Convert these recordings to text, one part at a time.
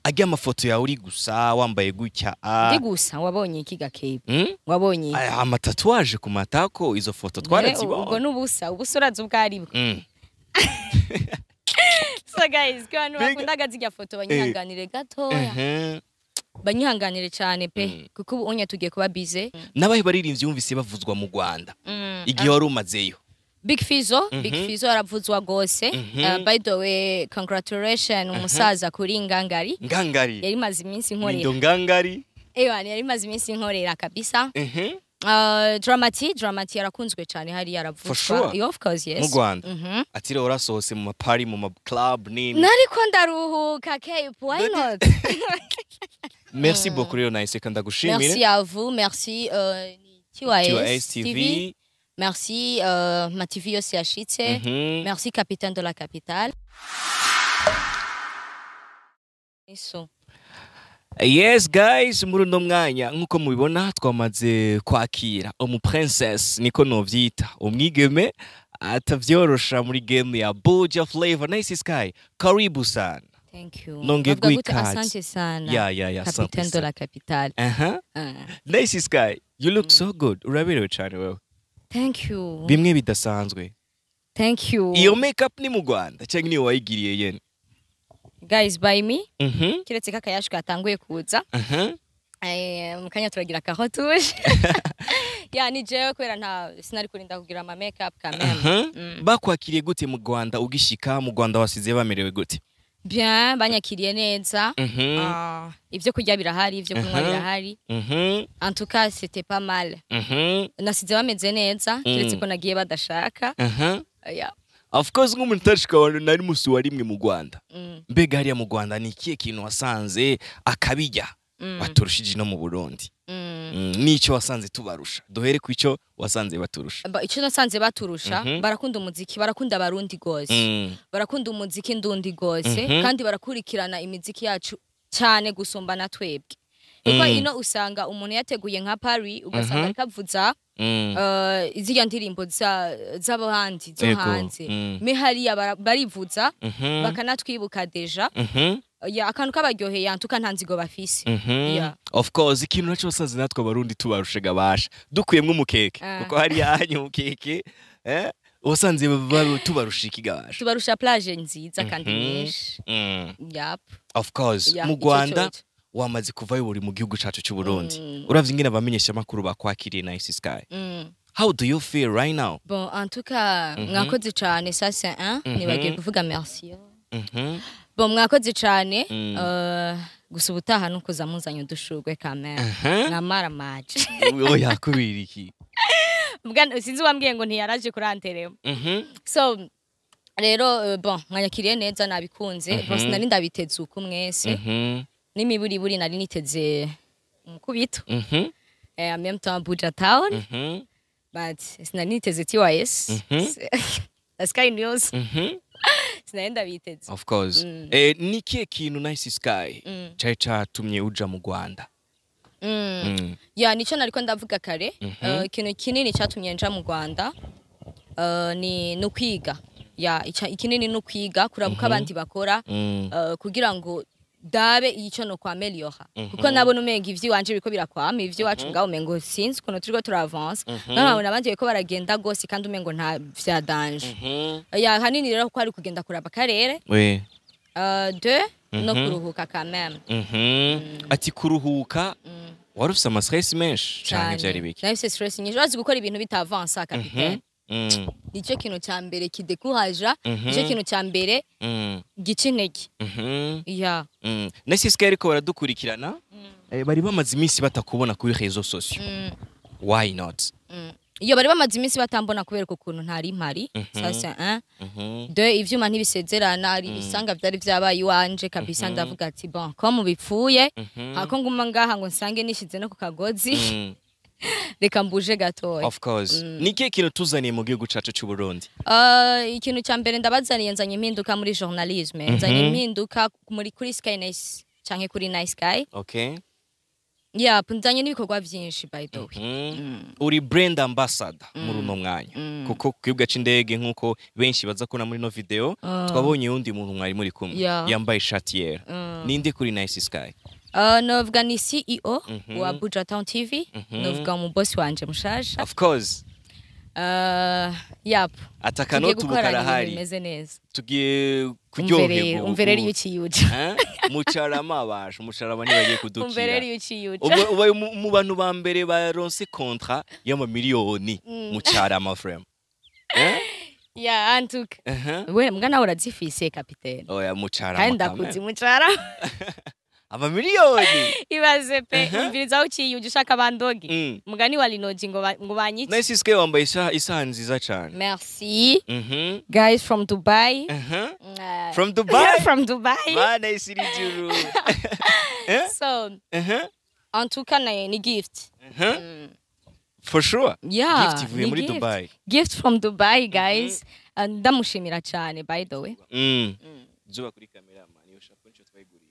ajya amafoto yawe uri gusa wambaye gutya ah, ndi gusa wabonye iki gakebe mm? wabonye iki? aya amatatuwaje ku matako izo foto Eh, ubwo twarazibonye n'ubusa ubusa urazi ubwo ari bwo Mm. so guys ko abantu Mbega- bakundaga zirya foto banyihanganire gatoya Ehe. banyihanganire cyane pe kuko ubu unye tugiye kuba bize n'abahe baririmbyi yumvise bavuzwa mu rwanda igihe wari umazeyo Big Fizzo Big Fizzo aravuzwa gose Uh, by the way congratulation umusaza kuri ngangari ngangari yari maze iminsi nindo nkorera ngangari ewa yari maze iminsi nkorera kabisa Ehe. Uh, Dramati Dramati yarakunzwe cyane hari yaravuzwa For sure. Yeah, of course yes mu rwanda Mhm. ati rero warasohotse mu mapari mu maclub nini nariko ndaruhuka cape why not merci beaucoup rero nahise kandi ndagushimire merci à vous merci euh, ni TOS TYS TV. TV merci euh, ma TV yose yashitse Mhm. merci capitaine de la capitale Eso. yes guys muri uno mwanya nk'uko mubibona twamaze kwakira umu princess niko novyita umwigeme atavyorosha muri game ya Buja Flavor Nice Sky karibu sana Thank you. Nongeye Bavuga gute? guha ikaze. Asante sana. ya ya ya Capitaine asante de la capitale. aha Ah. Nice Sky you look so good uraberewe cyane wewe Thank you. bimwe bidasanzwe Thank you. iyo makeup ni mu Rwanda cyangwa niyo wayigiriye yene Guys by me. mhm Kiretse ko akayashu katanguye kuza. aha Eh, mu kanya turagira kahotuje. ya ni jewe kubera nta sinari kurinda kugira ama makeup kameme. aha bakwakiriye gute mu Rwanda ugishika mu Rwanda wasize bamerewe gute Bien, banyakiriye neza. mhm Ah, ibyo kurya birahari, ibyo kunywa Mhm. birahari. mhm En tout cas, c'était pas mal. mhm Nasize bameze neza, kiretse ko nagiye badashaka. aha Yeah. of course nk'umuntu utashika abantu nari musi wa rimwe mu Rwanda Mm. mbega hariya mu Rwanda ni ikihe kintu wasanze akabijya Mm. baturushije no mu Burundi Mm. Mm, n'icyo wasanze tubarusha duhere ku icyo wasanze baturusha Ba- icyo nasanze baturusha Mhm. barakunda umuziki barakunda abarundi gose Mm, barakunda umuziki ndundi gose Mhm. kandi barakurikirana imiziki yacu cyane gusumba na twebwe kuko Mm. ino usanga umuntu yateguye nka Paris ugasanga Mhm. ariko avuza mm, uh, ziriya ndirimbo za- z'abahandi zo Yego. hanze Mm. me hariya bara- barivuza mhm, bakanatwibuka deja mhm, ya akantu kabaryoheye antuka nta nzigo bafise mhm. Yeah. of course ikintu nacyo wasanze natwe abarundi tubarusha gabasha dukuyemwo umukeke Ah. kuko hariya hanya umukeke eh, wasanze ba- tubarusha iki gabasha tubarusha plage nziza kandi Mhm. nyinshi Mm, yap of course Yeah, mu ico Rwanda coco. wamaze kuvayo buri mu gihugu cacu cy'u Burundi Mm. uravye ingene abamenyesha makuru bakwakiriye Nice Sky mm. how do you feel right now Bon, en tout cas, mwakoze cyane ça c'est un, nibagiye kuvuga merci. Mhm. Bon, mwakoze cyane, Mm. uh, gusa ubutaha nukuza muzanye udushurwe kamera. Aha. Nkamara match. oya kubera iki Mbwa sinzi wambwiye ngo ntiyaraje kuranterema. Mhm. So rero uh, bon, mwanyakiriye neza nabikunze. Mhm. Bon, sinari ndabiteze uko mwese. Mhm. N'imiburiburi nari niteze umukubito. Mhm. Eh, en même temps Buja Town, Mhm. but sinari niteze TYS. Mhm. The Sky News. Mhm. Sinari ndabiteze. of course Mm. eh, ni kihe kintu Nice Sky Mm. cari catumye uja mu Rwanda Mm. Mm. ya nicyo nariko ndavuga kare Mhm. Eh, ikintu kinini cyatumye nja mu rwanda eh, ni ni ukwiga ya ica- ikinini ni ukwiga kuraba uko abandi bakora Mm. eh, kugira ngo dabe icyo no kwa meliora Mhm. kuko nabona umenga ivy'iwanje biriko birakwama ivy'iwacu ngaho umengo sinzi ukuntu turiko turavansa nkabona abandi bariko baragenda gose kandi umengo nta vya danje Mhm. ya hanini rero ko ari kugenda kuraba akarere we eh, de no Mhm. kuruhuka quand même Mhm. ati kuruhuka Mm. wari ufise amastress menshi canke vyari biki nahise stress nyinshi urazi gukora ibintu bitavansa kapitene Mm. nicyo kintu cya mbere kidekuraja Mhm. nicyo kintu cya mbere Mm. gica intege Mhm. ya Mm. Nice Sky ariko baradukurikirana eh, bari bamaze iminsi batakubona kuri réseaux sociaux Mm, why not mm. iyo bari bamaze iminsi batambona kubera ukuntu ntari mpari Mhm. sasa un Mhm. de ivyuma ntibisezerana ari ibisanga vyari vyabaye iwanje kabisa ndavuga ati bon ko mubipfuye Mhm. hako nguma ngaha ngo nsange nishize no ku kagozi Mm. reka mbuje gatoya of course ni ikihe kintu tuzaniye mu gihugu cacu cy'u Burundi Uh, ikintu cya mbere ndabazaniye nzanye impinduka muri journalisme nzanye impinduka muri kuri sky nice canke kuri nice sky okay yeah nzanye n'ibikorwa byinshi by the way Mhm. uri brand ambassador muri uno mwanya kuko ku kibuga c'indege nk'uko benshi baza kubona muri no video twabonye uwundi muntu mwari muri kumwe Yeah. yambaye ishati yera ninde kuri nice sky Uh, novuga ni ceo wa buja town tv novuga umubosi wanje mushasha of course Uh, yap ati tugiye akanoti ubu gukorana ibintu karahari bimeze neza tugiye umverere kuryoherwa umverere ubu. iyo ukiyuja Eh? mucarama basha umucarama ntibagiye umverere kudukira iyo ukiyuja ubu ubaye mu mu bantu ba mbere baronse kontra y'amamiliyoni mucarama frame Eh? ya antuka Aha. we mbwa nawe urazifise kapitene oya mucarama kandi kamere. ndakuzi mucara amamiliyoni ibaze pe umviriza aho ukiyuja ushaka bandoge Mm. mugani wa linoji ngo ba- ngo banyice nice sky wambaye isaha isaha nziza cyane merci Mhm. guys from dubai Aha. Uh, From Dubai? from dubai Mana isiri juru. Eh? so Aha. antuka ni ni gift Aha. For sure. yeah Gift ivuye ni muri gift. Dubai. gift from dubai guys Uh, ndamushimira cyane by the way Mm. Zuba kuri kamera man, iyo shapo nico twayiguriye.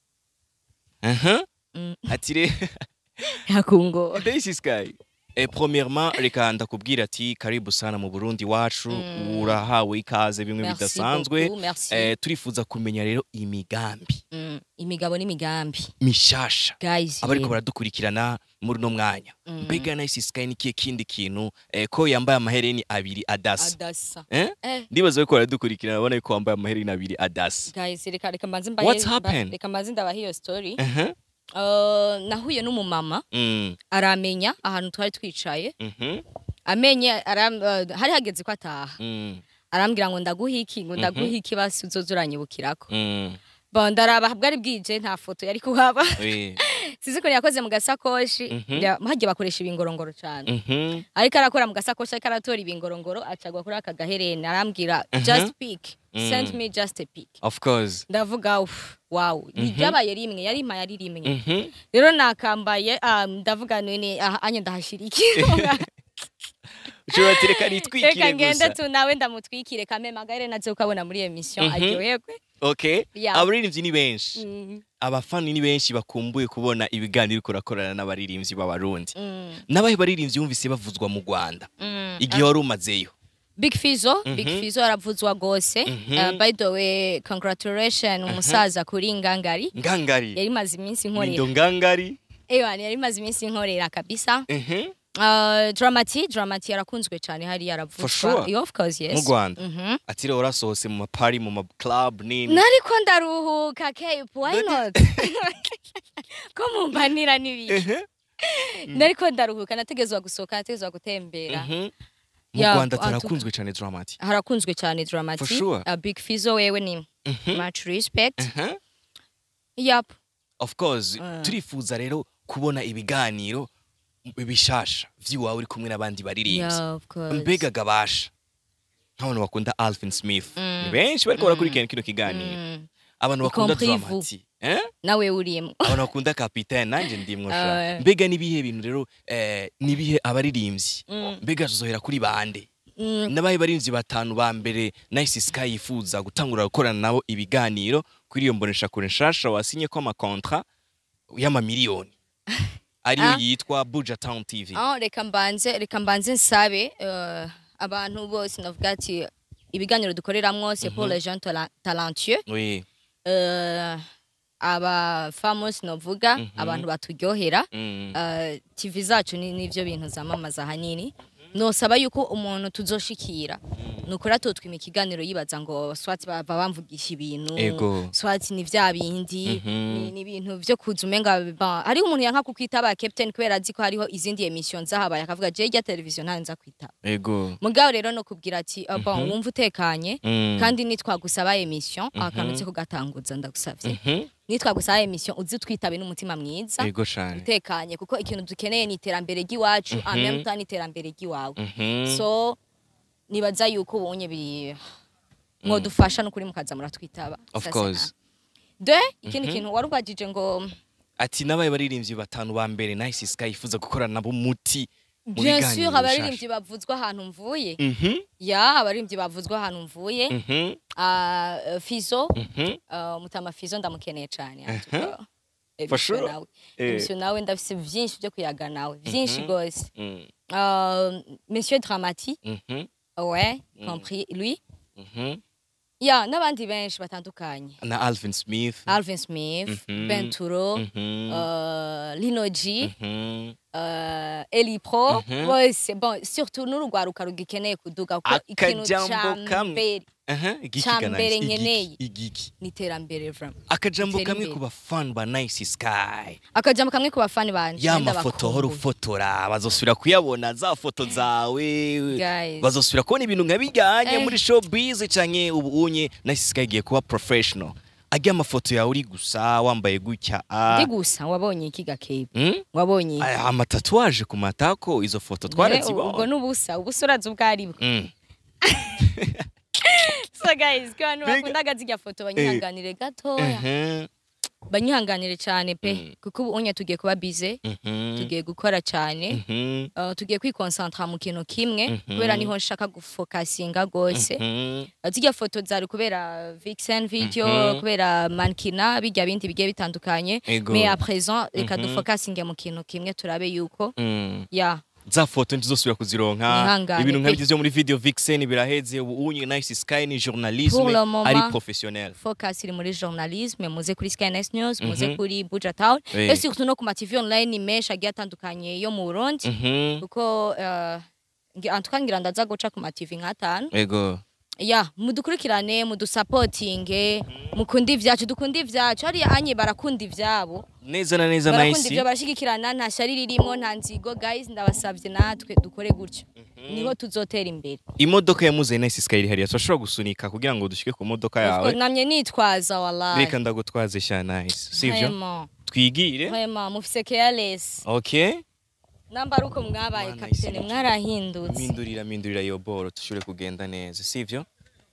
Aha. Mm. Ati re yakungo Daisy Sky. Eh, premièrement reka ndakubwira ati karibu sana mu Burundi wacu urahawe ikaze bimwe Merci bidasanzwe beaucoup, merci. eh, turifuza kumenya rero imigambi Mm, imigabo n'imigambi mishasha guys abariko rero. baradukurikirana muri uno mwanya mbega nice sky nikiye kindi kintu eh, ko yambaye amahereni abiri adasa adasa eh? eh ndibaza ko baradukurikirana babona ko wambaye amahereni abiri adasa guys reka reka mbanze What's mbahe happened? reka mbanze ndabaha iyo story Aha. Uh, nahuye n'umumama Mm, aramenya ahantu twari twicaye mhm, amenye aram, uh, hari hageze ko ataha mm, arambwira ngo ndaguha iki ngo ndaguha iki basi uzoza uranyibukirako mm. bon ndaraba bwari bwije nta foto yari kuhaba Oui. sizi ko yakoze mu gasakoshi Mhm. ya- hagiye bakoresha ibingorongoro cyane Mhm, ariko arakora mu gasakoshi ariko aratora ibingorongoro acagwa kuri aka gahereni arambwira just pick send me just a pick of course ndavuga "Uf, wow ryabaye rimwe yari impaye ari rimwe Mhm. rero nakambaye ah, ndavuga none aha anye ndahashira iki ushobora ati reka reka nitwikire ngende gusa tu nawe ndamutwikire kame magare nazo ukabona muri emission Mhm. aryoherwe okay Yeah. abaririmbyi ni benshi Mm, abafani ni benshi bakumbuye kubona ibiganiro uriko urakorana n'abaririmbyi b'abarundi mm, n'abahe baririmbyi wumvise bavuzwa mu rwanda mm. igihe wari umazeyo Big Fizzo, Big Fizzo aravuzwa gose. Mhm. Uh, by the way, congratulations umusaza kuri Ngangari. ngangari Yari maze iminsi Mindo nkorera. ngangari Ewa, yari maze iminsi nkorera kabisa. Mhm. Uh, Dramati, Dramati yarakunzwe cyane hari yaravuzwa. For sure. Yeah, of course, yes. mu rwanda Mhm. ati rero warasohotse mu mapari mu maclub nini Nariko ndaruhuka Cape, why not? Ko mumbanira n'ibiki. Ehe. Nariko ndaruhuka nategezwa gusohoka, nategezwa gutembera. Mhm. mu Yeah, rwanda atuka. tarakunzwe cyane dramati Harakunzwe cyane Dramati. For sure. Uh, Big Fizzo wewe ni much respect. Aha. Yup. of course Uh. turifuza rero kubona ibiganiro bishasha vy'iwawe uri kumwe n'abandi baririmbyi Yeah, of course. mbega gabasha nk'abantu bakunda alvin smith ni benshi bariko barakurikirana kino kiganiro Mm. abantu bakunda compris vous. dramati eh? nawe urimo abantu bakunda kapitaine nanjye ndimwo sha Ah. mbega nibihe bintu rero eh, nibihe abaririmbyi Mm. mbega tuzohera kuri bande Mm. n'abahe baririmbyi batanu ba mbere nice sky yifuza gutangura gukorana nabo ibiganiro kuri iyo mbonesha kure nshasha wasinye ko amakontra y'amamiliyoni ariyo Ah. yitwa buja town tv Ah, reka mbanze reka mbanze nsabe eh, abantu bose navuga ati ibiganiro dukoreramwo c'est pour les gens tala- talentueux oui Eh, aba famous novuga abantu baturyohera Mm. Eh, tv zacu ni nivyo bintu zamamaza ahanini nosaba yuko umuntu tuzoshikira nukuri atotwima ikiganiro yibaza ngo swati bava bamvugisha ibintu Ego. swati ni vya bindi Mhm. ni, ni ibintu vyo kuza umenga ba- hariho umuntu yanka kukwitaba captain kubera azi ko hariho izindi emission zahabaye akavuga je rya television nta nza kwitaba ego mugabo rero no kubwira ati ah, bon wumva utekanye Mm. kandi nitwagusaba emission akanutse kugatanguza ndagusavye Mhm. nitwagusaba emission uzi twitabe n'umutima mwiza ego cane utekanye kuko ikintu dukeneye ni iterambere ry'iwacu en même temps n'iterambere ry'iwawe Mhm. so nibaza yuko ubonye bi mwadufasha n'ukuri mukaza muratwitaba Of Ça, c'est course. un. de ikindi kintu wari ubajije ngo ati n'abaye baririmbyi batanu ba mbere nice sky yifuza gukorana nabo umuti mu bien biganiro sûr abaririmbyi bishasha. bavuzwa ahantu mvuye Mhm. ya abaririmbyi bavuzwa ahantu mvuye Mhm. Ah, Fizo Mhm. ah, mutama Fizo ndamukeneye cyane Uh-huh. For sure. Emission nawe Eh. Emission nawe ndafise vyinshi vyo kuyaga nawe vyinshi Mhm. gose Mm, Euh, monsieur dramati mhm, ouais compris lui mhm. ya n'abandi benshi batandukanye na alvin smith alvin smith Mhm. benturo Mhm, euh, linoji mhm. euh, eli pro Mhm. bose bon surtout n'urugwaruka rugikeneye kuduga kuko ikintu Akajambo ca kamwe. mbere Aha, igiki Ca ga mbere Nice, nkeneye. igiki, igiki ni iterambere vraiment akajambo Itera kamwe imbere. ku bafana ba nice sky akajambo kamwe ku bafani banje ya ndabakumbuye. mafoto hora ufotora bazosubira kuyabona za foto zawe Guys. bazosubira kubona ibintu nka bijyanye Eh. muri showbiz canke ubu unye nice sky igiye kuba professional ajya amafoto yawe uri gusa wambaye gutya ah. ndi gusa wabonye iki gakebe Hmm? wabonye iki? Aya, amatatuwaje ku matako izo foto Eh, ubwo twarazibonye n'ubusa ubusa urazi ubwo ari bwo Mm. so guys ko abantu Mbega- bakundaga zirya foto banyihanganire gatoya Mhm, banyihanganire cyane pe Mm. kuko ubu unye tugiye kuba bize mhm, tugiye gukora cyane mhm, Uh, tugiye kwikonsantra mu kintu kimwe Mhm. kubera niho nshaka gufokasinga gose mhm. Uh, zirya foto zari kubera vixen video Mhm. kubera mankina bijya bindi bigiye bitandukanye Ego. mais à présent reka Mhm. dufokasinge mu kintu kimwe turabe yuko Mm. ya za foto ntizosubira kuzironka Nihangane ibintu pe. nk'ibyo byo muri video vixen biraheze ubu unye nice sky ni journalisme Pour le moment, ari professionnel focus iri muri journalisme muze kuri skynes news muze Mhm. kuri buja town Oui. et surtout no ku ma tv online menshi agiye atandukanye yo mu burundi Mhm. kuko uh, ngi- en tout cas ngira ndaza guca ku ma tv nk'atanu ego ya mudukurikirane mudusapotinge mukunde ivyacu dukunde ivyacu hariya anye barakunda ivyabo neza na neza barakunda nice ivyo barashigikirana nta shari ririmo nta nzigo guys ndabasavye natwe dukore gutyo niho tuzotera imbere imodoka yamuze nice sky iri hariya turashobora gusunika kugira ngo dushike ku modoka Of yawe course, namye nitwaza wallahi reka ndagutwaze sha nice sivyo Vraiment, twigire vraiment mufise careless okay namba ari uko mwabaye Mana kapitene isi- mwarahindutse mindurira mindurira iyo boro dushobore kugenda neza sivyo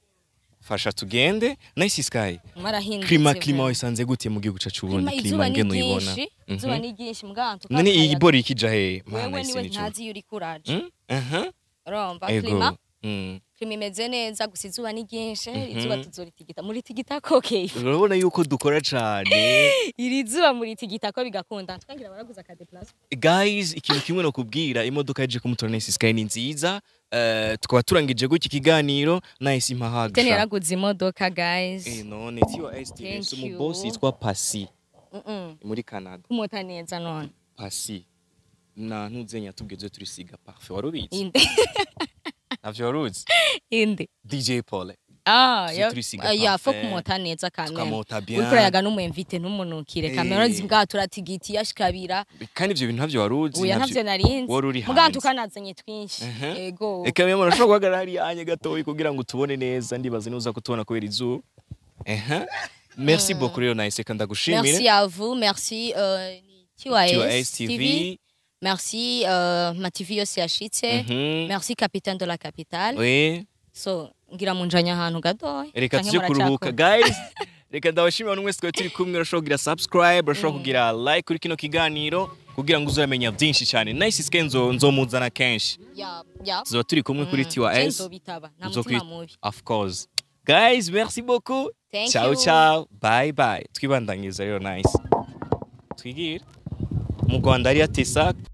fasha tugende nice sky mwarahindutse klima vraiment. klima wayisanze gute mu gihugu cacu Klima, ubundi izuba klima ni ngene uyibona ryinshi Mhm. izuba ni ryinshi mganto none iyi boro ikija he mana wewe isi niwe nico ntazi iyo uri kuraje Mm? aha urumva ego klima Mm. klima imeze neza gusa izuba ni ryinshi Mhm. izuba tuzoritigita muritigita kokeye urabona yuko dukora cane iri zuba muritigita ko bigakunda twangira baraguza akade plus guys ikintu kimwe no kubwira imodoka yaje kumutora nice sky ni nziza eh, tukaba turangije gutya ikiganiro nice tene impahagasha yaraguze imodoka guys Eh, none tiwa STS Thank you. umubosi yitwa Pasi Mm-mm. muri Canada kumota neza none Pasi na ntuzenya tubwize turisiga parfait warubizi inde navyo waruzi inde DJ Paul ah Tuzi ya turisiga ah, ya fo parfait. kumota neza kamera tukamota bien uriko urayaga n'umwemvite ntumunukire Eh. kamera zibwa turatigiti yashikabira kandi ivyo bintu ntavyo waruzi uya navyo- ntavyo narinzi wari uri muganga hanze. tukanazanye twinshi Mhm. ego Eka mwe murashobora guhagarara hariya anye gatoyi kugira ngo tubone neza ndibaza nuza kutubona kubera izuba ehe merci beaucoup rero nice reka ndagushimire merci à vous merci euh, ni Tiwa TYS STV. TV merci euh, ma TV yose yashitse Mhm. merci capitaine de la capitale we so ngira munjanya ahantu gatoya reka canke tujye kuruhuka muracakora. guys reka ndabashimira buri wese twari turi kumwe urashobora kugira subscribe urashobora kugira like kuri kino kiganiro kugira ngo uzamenya byinshi cyane nice sike nzo nzomuzana kenshi ya ya tuzoba turi kumwe kuri Mm, tiwa je s nzobitaba nta Uzo mutima kwi- mubi of course guys merci beaucoup Thank ciao you. ciao bye bye twibandanyiriza rero nice twigire mu rwanda hariya tesa